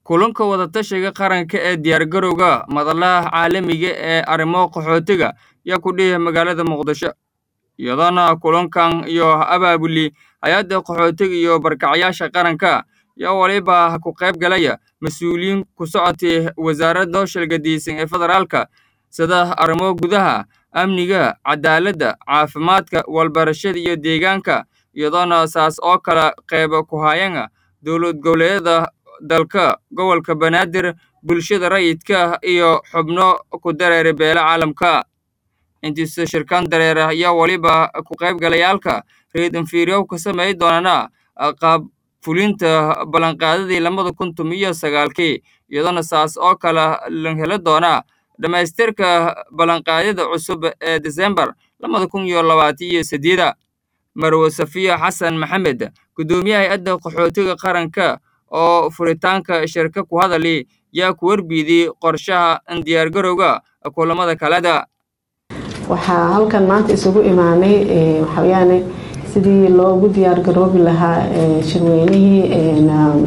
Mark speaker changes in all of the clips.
Speaker 1: kulanka wadatashiga qaranka ee diyaargarowga madalaha caalamiga ee arrimo qaxootiga ayaa ku dhihi magaalada muqdisho iyadana kulankan iyo abaabuli hay-adda qaxootiga iyo barkacyaasha qaranka ayaa waliba ku qayb galaya mas-uuliyiin ku socotay wasaaradda shilgadiisan ee federaalka sida arrimo gudaha amniga cadaaladda caafimaadka walbarashada iyo deegaanka iyadoona saas oo kale qayb ku hayana dowlad goboleedyada dalka gobolka banaadir bulshada rayidka iyo xubno ku dareera beela caalamka intiisa shirkan dareera ayaa waliba ku qaybgalayaalka reed inferior ka samey doonana qaab fulinta ballanqaadadii lamada kun tumiyo sagaalkii iyadoona saas oo kale la heli doona dhammaystirka ballanqaadyada cusub ee desembar lamada kun iyo labaatan iyo sideeda marwe safiya xasan maxamed guddoomiyaha hay-adda qaxootiga qaranka oo furitaanka shirka ku hadali yaa ku warbiidiyey qorshaha diyaargarowga kulamada kaleda
Speaker 2: waxaa halkan maanta isugu imaanay waxaweyaane sidii loogu diyaargaroobi lahaa shirweynihii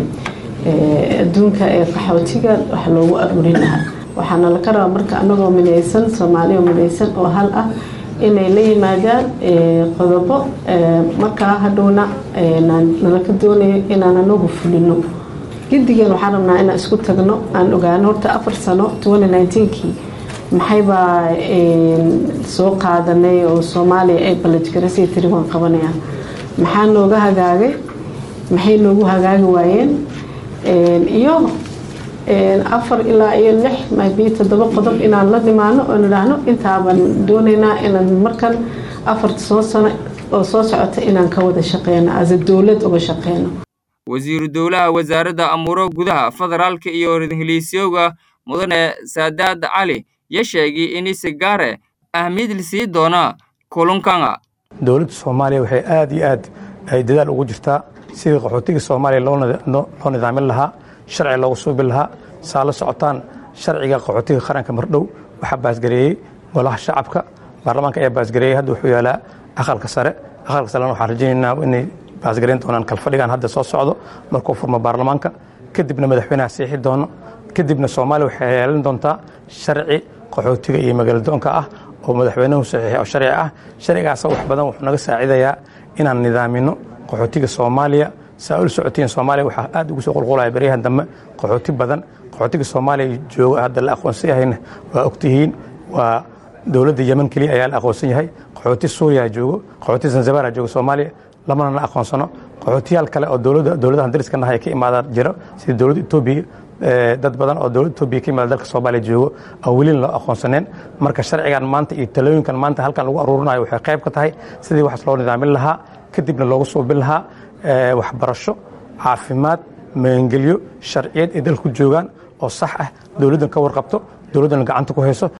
Speaker 2: adduunka ee qaxootiga wax loogu aruurin lahaa waxaana laka rabaa marka anagoo midaysan soomaaliya midaysan oo hal ah inay la yimaadaan qodobo markaa hadhowna nalaka doonayo inaan anagu fulino gidigeen waxaan rabnaa inaan isku tagno aan ogaano horta afar sano kii maxaybaa soo qaadanay oo soomaaliya ay balajgarasii tiri waan qabanayaan maxaa nooga hagaagay maxay noogu hagaagi waayeen iyo afar ilaa iyo lix maybi toddoba qodob inaan la nimaano oo nidhaahno intaabaan doonaynaa inaan markan afarta soo sano oo soo socota inaan ka wada shaqeyno ase dowlad uga shaqeyno
Speaker 1: wasiiru dowlaha wasaaradda amuuro gudaha federaalka iyo heliisyooga mudane saadaad cali ya sheegay in si gaare ahmiyad la sii doona kulankana
Speaker 3: dowladda soomaaliya waxay aad iyo aad ay dadaal ugu jirtaa sidii qaxootiga soomaaliya loo nidaamin lahaa sharci loogu suubi lahaa saa la socotaan sharciga qaxootiga qaranka mardhow waxaa baasgareeyey golaha shacabka baarlamaanka ayaa baasgareeyey hadda wuxuu yaalaa aqalka sare aqalka sarena waxaan rajaynaynaa inay baasgareyn doonaan kalfadhigan hadda soo socdo markuu furmo baarlamaanka kadibna madaxweynaha siixi doono kadibna soomaaliya waxay yeelan doontaa sharci qaxootiga iyo magaaladoonka ah oo madaxweynuhu saxiixay oo sharci ah sharcigaas wax badan wuxuu naga saacidayaa inaan nidaamino qaxootiga soomaaliya saa ula socotiin soomaaliya waxaa aad ugu soo qulqulaya baryahan dambe qaxooti badan qaxootiga soomaaliya jooga hadda la aqoonsan yahayna waa ogtihiin waa dowladda yeman keliya ayaa la aqoonsan yahay qaxooti suuriya joogo qaxooti zanzibara jooga soomaaliya lamana la aqoonsano qaxootiyaal kale oo dowladahan dariska nahay ka imaadaan jiro sida dowladda etoobiya dad badan oo dowladda etoobiya ka imaada dalka soomaaliya joogo aan welina loo aqoonsaneen marka sharcigan maanta iyo talooyinkan maanta halkan lagu aruurinayo waxay qayb ka tahay sidii wax loo nidaamin lahaa kadibna loogu suubin lahaa waxbarasho caafimaad magangelyo sharciyeed ay dalku joogaan oo sax ah dowladdan ka warqabto dowladdan gacanta ku hayso